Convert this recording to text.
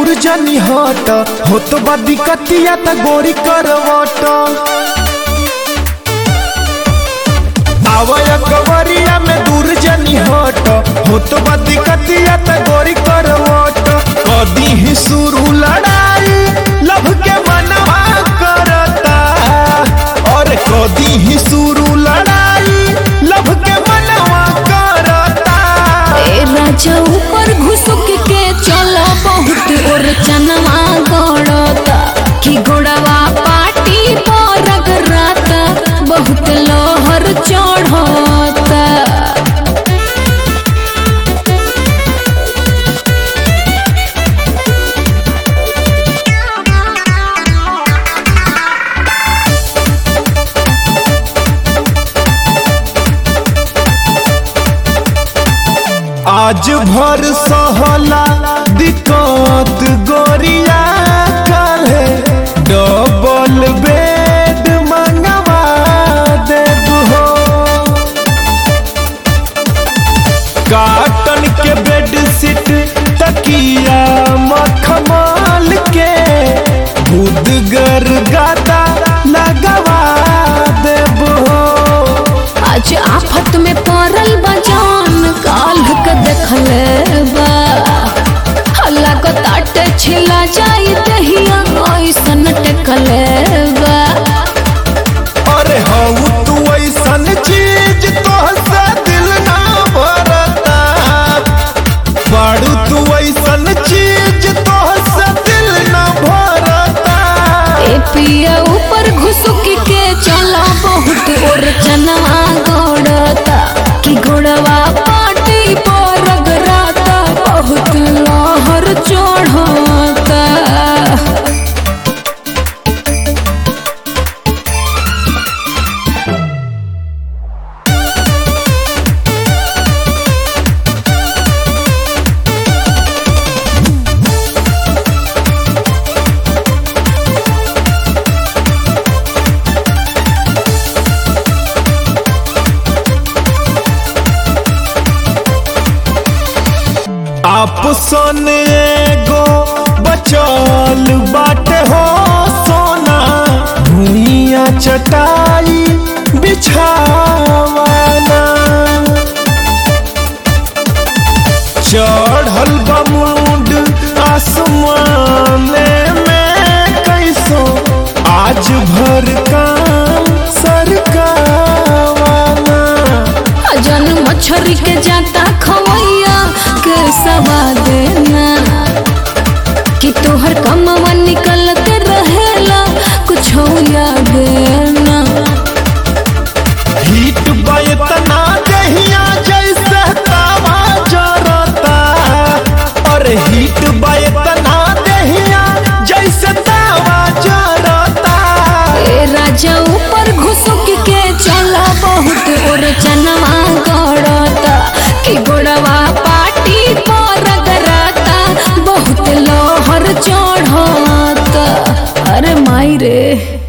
दूर जनी हट हो तो बा दिक्कतिया त गोरी करवट आवय कवरिया में दूर जनी हट हो तो बा दिक्कतिया त गोरी करवट कदी ही शुरू लड़ाई लभ के मनवा करता और कदी ही शुरू लड़ाई लभ के मनवा करता ए राजा ऊपर घुसुक के चला बहुत और चनवा गड़ता कि घोड़वा पाटी पर रगड़ता बहुत लोहर चढ़ता आज भर सहला दिक्कत गोरिया काले डबल बेड मंगवा देब हो काटन के बेड सीट तकिया मखमल के बुदगर गादा लगवा देब हो आज आफत में पड़ल बजान काल के देखले बा हल्ला को ताटे छिला जाई दहिया ऐसन टेकले बा अरे हऊ तू ऐसन चीज तोहसे दिल ना भरता बाड़ू तू ऐसन चीज तोहसे दिल ना भरता ए पिया ऊपर घुसुक के चला बहुत और चनवा गड़ता कि घोड़वा पाटी पर रगड़ता बहुत लहर चढ़ता आपसन एगो बचल बाटे हो सोना भूइया चटाई बिछावाना चढ़ल बमुंड आसमाने में कैसो आज भर काम सरकावाना जन मछरी के जाता खवैया के सवा देना कि तोहर कमवा निकलते रहेला कुछ याद ना हीट बतना दहिया जैसे तावा जरता और हीट बतना दहिया जैसे तावा जरता ए राजा ऊपर घुसुक के चला बहुत और चनवा गड़ता कि गोड़वा पाटी पर रगड़ता बहुत लोहर चढ़ता अरे माई रे